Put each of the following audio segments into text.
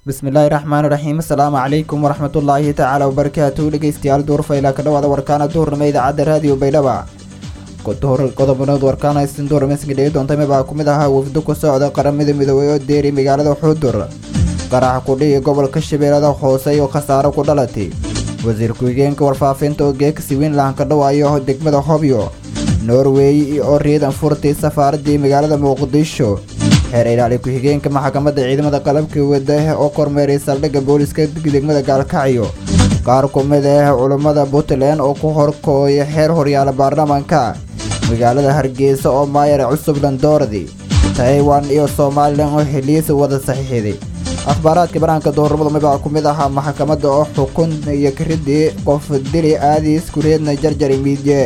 bismillaahi raxmaani raxiim asalaamu calaykum waraxmatullaahi tacaala wabarakaatu dhegeystayaal duurfayla ka dhawaada warkaana duurnimo idaacadda raadiyo baydhaba qodobanood warkaana istin duurmeysanka dhegi doonta mibaa ku mid ahaa wafdo ku socda qaramada midoobey oo deeri magaalada xudur qaraxa kudhihi gobolka shabeellada hoose iyo khasaaro ku dhalatay wasiir ku-xigeenka warfaafinta oo geekasi wiinland ka dhawaayo degmada hobyo norway oo riidan furtay safaaradii magaalada muqdisho xeer ilaali ku-xigeenka maxkamadda ciidamada qalabka wada oo kormeeray saldhigga booliska degmada gaalkacyo qaar ku mid ah culummada puntland oo ku horkooya xeer horyaala baarlamaanka magaalada hargeysa oo maayar cusub landoordi taiwan iyo somalilan oo heliisa wada saxiixday akhbaaraadka banaanka doornimada mibaa ku mid ahaa maxkamadda oo xukun iyo karidii qof dili aadiis kureedna jarjari miidye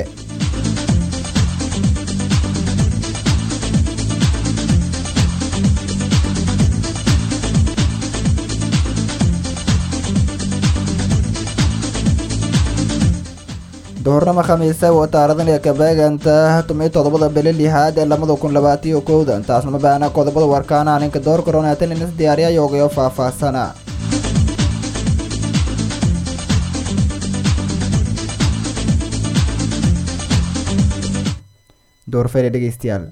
duhurnimo khamiise oo taarikhdan kabeeganta tumiyo toddobada bili lixaad ee labada kun labaatiyo kowda taasna ma baana qodobada warkaana ninka door koronaatan inas diyaariya yoogayo faahfaahsana doorfayla dhegeystayaal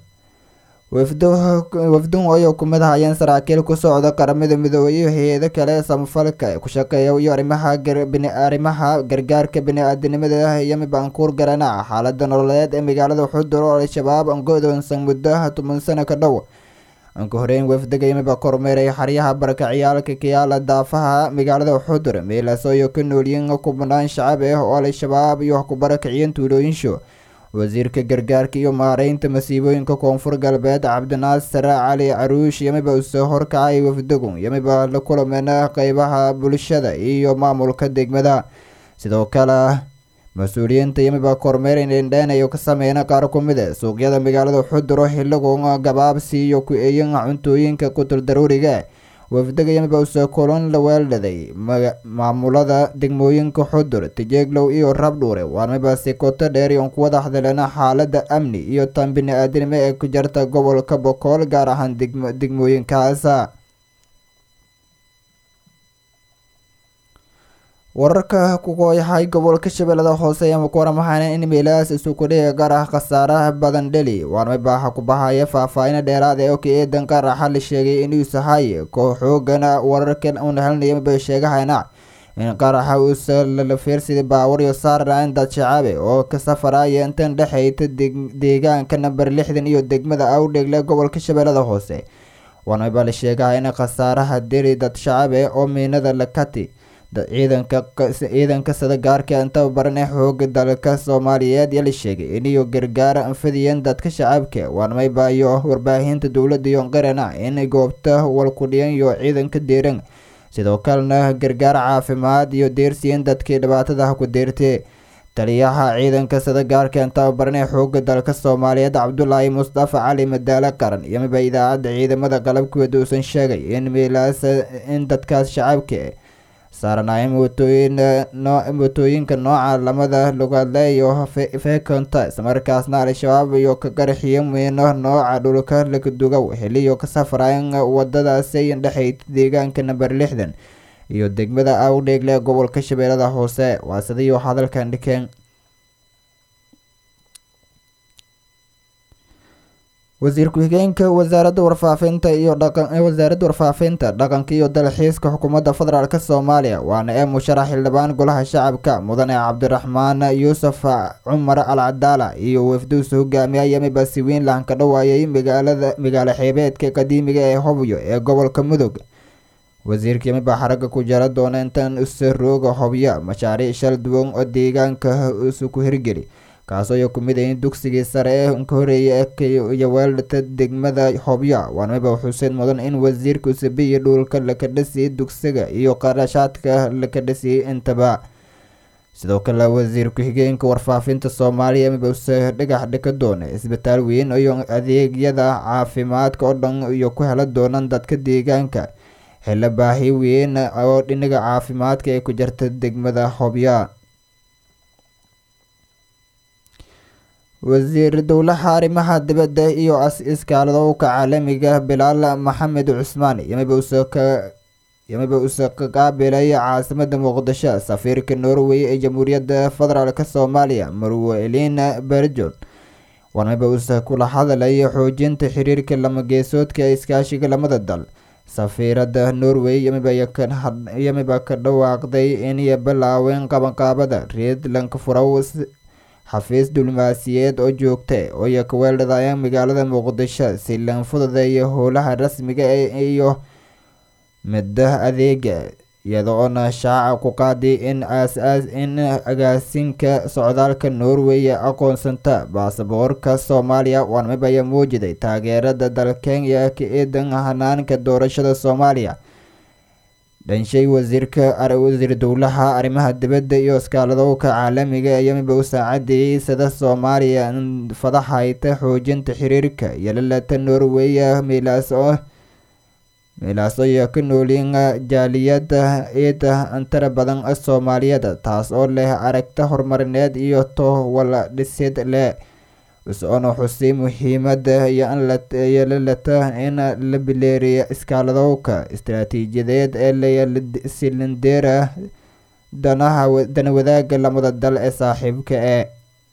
wafdun oo ku mid ahayeen saraakiil ku socda qaramada midoobey iyo hay-ado kale samafalka ku shaqeeya iyo arrimaha arrimaha gargaarka bini-aadanimada iyo mibaankuur garanaca xaalada nololeed ee magaalada xudur oo al-shabaab angodoonsan muddo toban sano ka dhow anka horeyn wafdiga yimiba kormeeray xaryaha barakaciyaalka kayaala daafaha magaalada xudur meelaasoo iyo ka noolyiin kubnaan shacab ah oo al-shabaab iyo ku barakaciyeen tuulooyinsho wasiirka gargaarka iyo maareynta masiibooyinka koonfur galbeed cabdinaasir cali caruush yamiba usoo horkacay wafdagu yamiba la kulameen qeybaha bulshada iyo maamulka degmada sidoo kale mas-uuliyiinta yamiba kormeer indhendheenayo ka sameyn qaar ku mid a suuqyada magaalada xuduro xiligu gabaabsi iyo ku-eeyin cuntooyinka qutul daruuriga wafdaga yamiba usoo kulan la weeldhaday maamulada degmooyinka xudur tijeeglow iyo rabdhuure waarmiba si koto dheer iyon ku wada hadleen xaalada amni iyo tan bini-aadanimo ee ku jirta gobolka bokool gaar ahaan degmooyinkaas wararka ku kooyahay gobolka shabeellada hoose ama ku waramahayn in meelahaas isukudhiga gaar ah khasaaraha badan dheli waarmiba ha ku bahaya faahfaahin dheeraad ee oka eedan qaraxa la sheegay inuu sahay kooxoogana wararkan una helnayaba sheegahayna in qaraxa uusa lala fiirsaday baawar iyo saarnayn dad shacaabe oo ka safaraya intan dhexeyta deegaanka namber lixdan iyo degmada awdhegle gobolka shabeellada hoose waarmiba la sheegaha in khasaaraha deli dad shacabe oo miinada lakati ciidanka ciidanka sada gaarka intaba baran ee xooga dalka soomaaliyeed yaa la sheegay iniyo gargaara anfadiyeen dadka shacabka waarmayba iyo warbaahinta dowladda iyo qarana in goobta walkudhiyan iyo ciidanka deeran sidoo kalena gargaar caafimaad iyo deersiyen dadkii dhibaatadaha ku deertay taliyaha ciidanka sada gaarka intaba baran ee xooga dalka soomaaliyeed cabdulaahi mustafa cali madaale qaran yamiba idaacadda ciidamada qalabkooda uusan sheegay in meelaas in dadkaas shacabka saaranaayeen mootooyin mootooyinka nooca lamada lugaadle iyo fekonta islamarkaasna al-shabaab iyo ka qarxiyo miino nooca dhulka lakadugow xiliyo ka safrayn wadadaasi dhexeyta deegaanka namber lixdan iyo degmada awdheegle gobolka shabeellada hoose waa sidiiyo hadalkan dhikeen wasiir ku-xigeenka wasaaradda warfaafinta iyo dhaqawasaaradda warfaafinta dhaqanka iyo dalxiiska xukuumadda federaalk soomaaliya waana ee musharax xildhibaan golaha shacabka mudane cabdiraxmaan yuusuf cumar al cadaala iyo wafduusa hogaamiya yamiba siwiinland ka dhawaayay magaalada magaalo xeebeedka qadiimiga ee hobyo ee gobolka mudug wasiirka yamiba xaragga ku jara doona intan usarooga hobyo mashaariic shal duwan oo deegaanka isu ku hirgeli kaasoo ay ku mid ayiin dugsigii sare ee ka horeeyay iyo weeldhata degmada hobyo waarmiba xuseed mudan in wasiirka usabiyi dhulka laka dhisiyay dugsiga iyo qarashaadka laka dhisiyay intaba sidoo kale wasiir ku-xigeenka warfaafinta soomaaliya miba use dhagax dhika doona isbitaal weyn iyo adeegyada caafimaadka oo dhan iyo ku hela doonaan dadka deegaanka xillo baahi weyn oo dhinaga caafimaadka ee ku jirta degmada hobyo wasiir dowlaha arrimaha dibadda iyo iskaaladowka caalamiga bilaal maxamed cusmaan yamiba usoo ka yamiba uuse qaabilay caasimada muqdisho safiirka norway ee jamhuuriyadda federaalk soomaaliya marwe elina berjon warmiba uuse kula hadlay xoojinta xiriirka lamageesoodka ee iskaashiga lamada dal safiirada norway yamiba ka dhawaaqday inay bilaaween qabanqaabada reedlanka furaw xafiis diblomaasiyeed oo joogta ooiyo kaweeldhadayeen magaalada muqdisho si lan fududeeya howlaha rasmiga iyo midda adeega iyada oona shaaca ku qaaday in aas-aas in agaasinka socdaalka norway aqoonsanta baasaboorka soomaaliya warmib ayaa muujiday taageerada dalkenya ka eedan hanaanka doorashada soomaaliya dhanshay wasiirka wasiir dowlaha arrimaha dibadda iyo iskaaladowka caalamiga yamiba u saacadeeyey sida soomaaliya fadaxayta xoojinta xiriirka yelalata norway milaas oo milaas ayaa ka nooliin jaaliyada ciida antara badan soomaaliyada taas oo leh aragta horumarineed iyo towala dhisid leh is-oona xusay muhiimada iyo lalata in la bileeriya iskaaladowka istaraatiijiyadeed ee lasilindeera danaha dana wadaaga lamada dal ee saaxiibka ee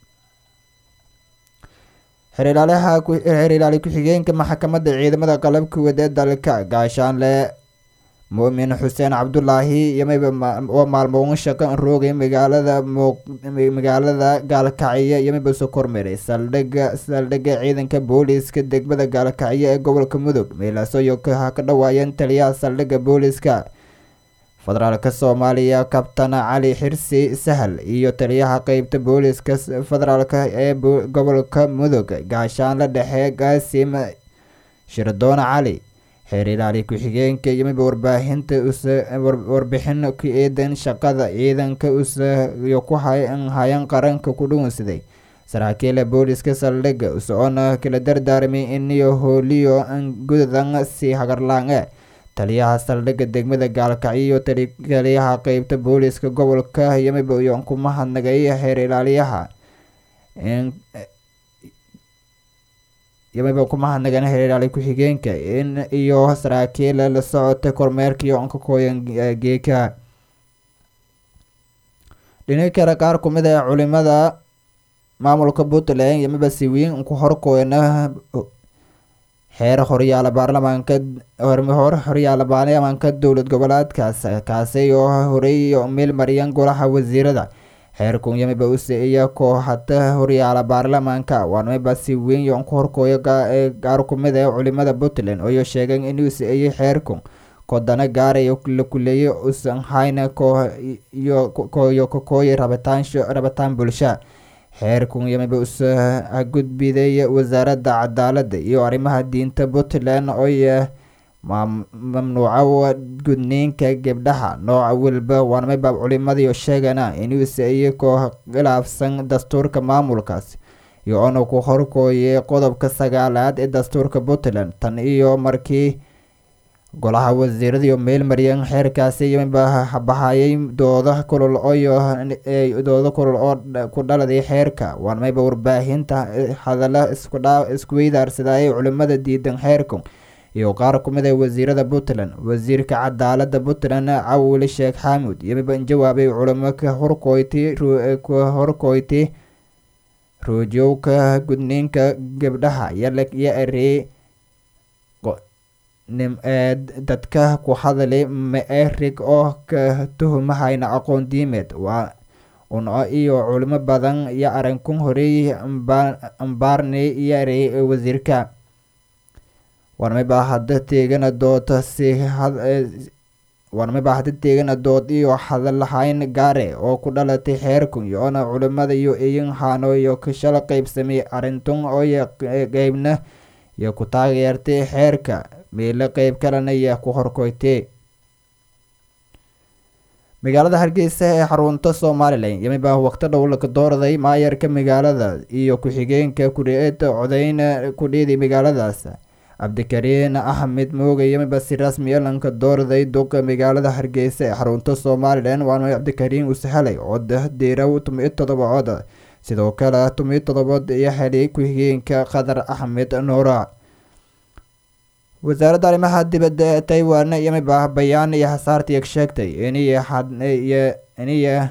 xeer ilaali ku-xigeenka maxkamadda ciidamada qalabka wad ee dalka gaashaanle muumin xuseen cabdulaahi yamiba maalmoon shaqo roogay magaalada magaalada gaalkacyo yamiba soo kormeeray saldhiga saldhiga ciidanka booliiska degmada gaalkacyo ee gobolka mudug meelaasoyo ka dhawaayeen taliyaha saldhiga booliiska federaalka soomaaliya kabtan cali xirsi sahal iyo taliyaha qeybta booliiska federaalka ee gobolka mudug gaashaanle dhexe gaasim shirdoon cali xeer ilaali ku-xigeenka yimiba warbaahinta warbixin ku eedan shaqada ciidanka usiyo ku hayan qaranka ku dhuunsaday saraakiila booliiska saldhiga usoona kala dardaarmay iniyo hooliyo gudadan si hagarlaange taliyaha saldhiga degmada gaalkacyo iyo taliyaha qeybta booliiska gobolka yamiba iyo kuma hadnagay xeer ilaaliyaha yamiba kuma hadnagan xeer ilaali ku-xigeenka in iyo saraakiil la socota kormeerkaiyo onkakooyan geeka dhinaca kale qaar kumid ah culimada maamulka puntland yamiba si weyn ku horkooyana xeer horyaala baarlamaanka hor horyaala baarlamaanka dowlad goboleedkaas kaasi oo horey meel mariyeen golaha wasiirada xeerkun yamiba useeya kooxata horyaala baarlamaanka waanamiba si weyn yon ku horkooyo gaar kumid ee culimada puntland oo sheegeen inuu seeyay xeerkun kodana gaarayo la kuleeyay usan hayna kooyo kakooya rabitaansho rabitaan bulsha xeerkun yamiba usa gudbiday wasaaradda cadaalada iyo arrimaha diinta puntland oo mamnuuca gudniinka gabdhaha nooca walba waanamiba culimadiio sheegana inuuse iyakoo khilaafsan dastuurka maamulkaas iyo ona ku horkooyay qodobka sagaalaad ee dastuurka puntland tan iyo markii golaha wasiiradiiyo meel mariyeen xeerkaasi yamiba bahayay dooda kulul oyo dooda kulul oo ku dhaladay xeerka waanmayba warbaahinta hadalla iskuweydaarsadayay culimada diidan xeerku iyo qaar kumid a wasiirada puntland wasiirka cadaalada puntland cawili sheekh xaamud yamiba jawaabay culimo ka horkooyti ka horkooyti roojowka gudniinka gabdhaha yyo erey dadka ku hadlay maerig oo ka tuhumahayna aqoon diimeed waa unco iyo culimo badan iyo arinkun horeey ambaarney iyo erey wasiirka warmaba hada teegana dood si warmaba hada teegana dood iyo hadalhayn gaare oo ku dhalatay xeerkun iyoona culimada iyo iyin haano iyo kashala qeybsamay arintun oo qeybna iyo ku taageertay xeerka meelo qeyb kalena iyo ku horkoytay magaalada hargeysa ee xarunta somalilan yamiba waqti dhow laka doorday maayarka magaalada iyo ku-xigeenka ku-eeda codeyna ku dhiiday magaaladaas cabdikariin axmed mooge yamiba si rasmi lanka doorday duqa magaalada hargeysa ee xarunta somalilan waana cabdikariin usahalay cod diiraw tumiyo todoba cod sidoo kale tumiyo todobaod iyo helay ku-xigeenka qadar axmed nuura wasaaradda arrimaha dibadda ee taiwan yamiba bayaan iyo hasaartiya sheegtay iniyo iniyo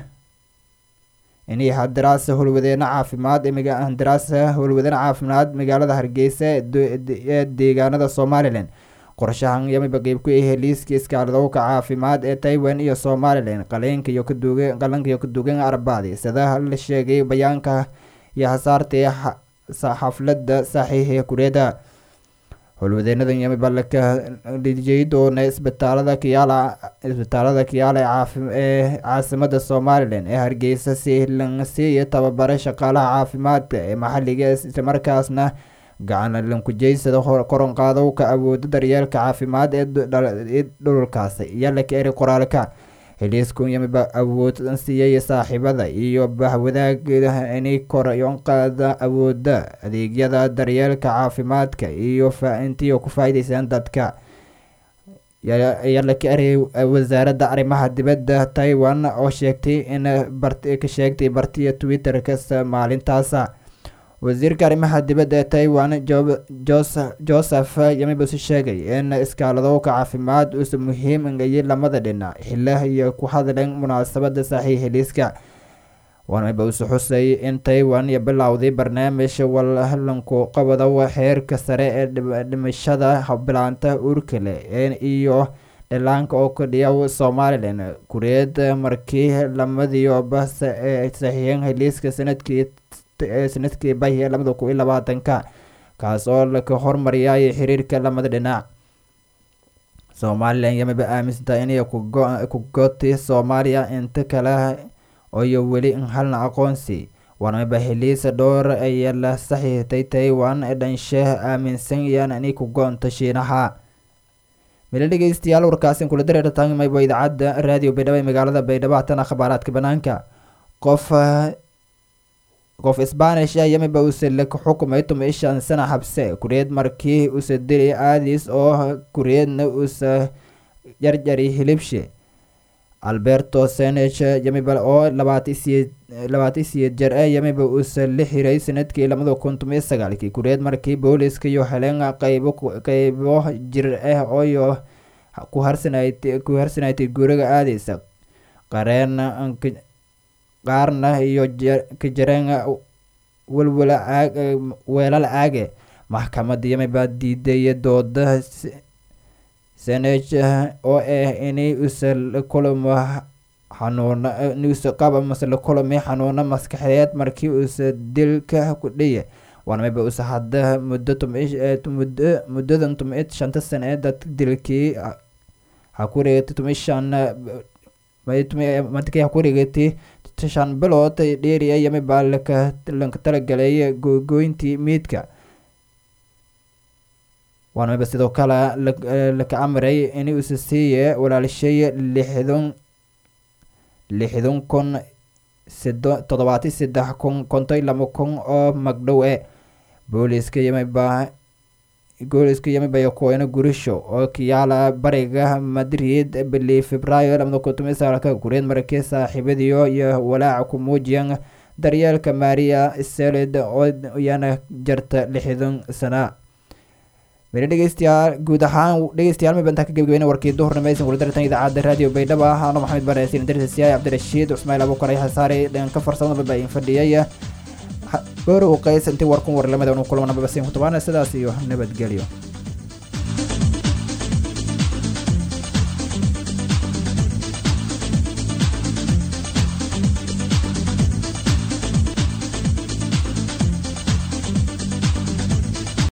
inay handaraasa howlwadeene caafimaad handaraasa howlwadeene caafimaad magaalada hargeysa ee deegaanada somalilan qorshahan yamiba qeyb ku ahee liiska iskaaladowka caafimaad ee taiwan iyo somalilan qaleenka iyo kaduuge qalanka iyo kadugan arbacdi sida la sheegay bayaanka iyo hasaartii xafladda saxiixa kureeda howlwadeenadan yamiba laka dhijiyay doona isbitaalada kiyaala isbitaalada kiyaala ee caasimada somalilan ee hargeysa si lansiiyo tababara shaqaalaha caafimaadka ee maxaliga islamarkaasna gacan lankujeysada koronqaadowka awooda daryeelka caafimaad ee dhulkaasi iyo laka eri qoraalka heliiskun yamiba awood siiyay saaxiibada iyo bahwadaageeda inay koryoonqaada awooda adeegyada daryeelka caafimaadka iyo intiyo ku faa'iideysaan dadka ayaa laka erayay wasaaradda arrimaha dibadda taiwan oo sheegtay in ka sheegtay bartiya twitter-ka maalintaasa wasiirka arrimaha dibadda ee taiwan joseph yamibus sheegay in iskaaladowka caafimaad uusa muhiim ngayay lamada dhinac xila iyo ku hadleen munaasabada saxiixa liiska wanmiba usu xusay in taiwan iyo bilowday barnaamij wallanku qabado xeerka sare ee dhimashada bilaanta uurkale iyo dhilaanka oo kadhiya somalilan kureed markii lamadiioba saxiixeen heliiska sanadkii sanadkii bahiya labada kun iyo labaatanka kaas oo laka hormariyay xiriirka lamada dhinac somalilan yamiba aaminsantahay inay ku gotay soomaaliya inta kale iyo weli halna aqoonsi wanamiba heliisa dhowr ayaa la saxiixtay taiwan dhanshe aaminsan yaan inay ku go-onto shiinaha mila dhegeystayaal warkaasin kula dareera taagmayba idaacadda raadiyo baydhabo ee magaalada baydhabo hatana khabaaraadka banaanka qof qof sbanish ah yamiba uuse laka xukumay tuma ishan sana habse kureed markii uuse dilay aadis oo kureedna uuse jarjari hilibshe alberto senech yamiba oo labaatisiye labaatan siyeed jar ah yamiba uuse la xiray sanadkii labada kun tomiyo sagaalkii kureed markii booliska iyo heleen qaybo qeybo jir ah ooyo ku harsanayt ku harsanaytay guriga aadeysa qareen qaarna iyo ka jareen walwala aag weelal aage maxkamadda yamiba diiday dooda senech oo ah inay use la kulamo xanuuno inuuse qaba mase la kulami xanuuno maskaxeed markii uuse dilka ku dhiya wanamiba use hadda muddo tummuddo muddadan tumiid shanta sane ee dad dilkii ha ku reegtay tumi shan madkii ha ku reegatay shan bilood dheeriya yamiba laka lanka talagalay gogoyntii miidka waanamiba sidoo kale laka amray in uuse siiye walaalishay lixdan lixdan kun sido toddobaati saddex kun konton laba kun oo magdhow e booliska yamiba booliska yamiba kuweyne gurisho oo kiyaala bariga madrid bili februaayo labada kun tomiyo sagaalka kureed markii saaxiibadiyo iyo walaaca ku muujiyeen daryeelka maria selid oo iyana jarta lixdan sana mele dhegeystayaal guud ahaan dhegeystayaal maba intaa ka gebagabeyna warkii duhurnimo aysan kula dartan idaacadda raadiyo baydhabo ah ano maxamed baresin darsiyaay cabdirashiid cusmail abuukaray hasaare dhanka farsamada baba in fadhiyay goor uu qays intii warkun warlamada unu kulamana babasin ku tabaana sidaas iyo nabadgelyo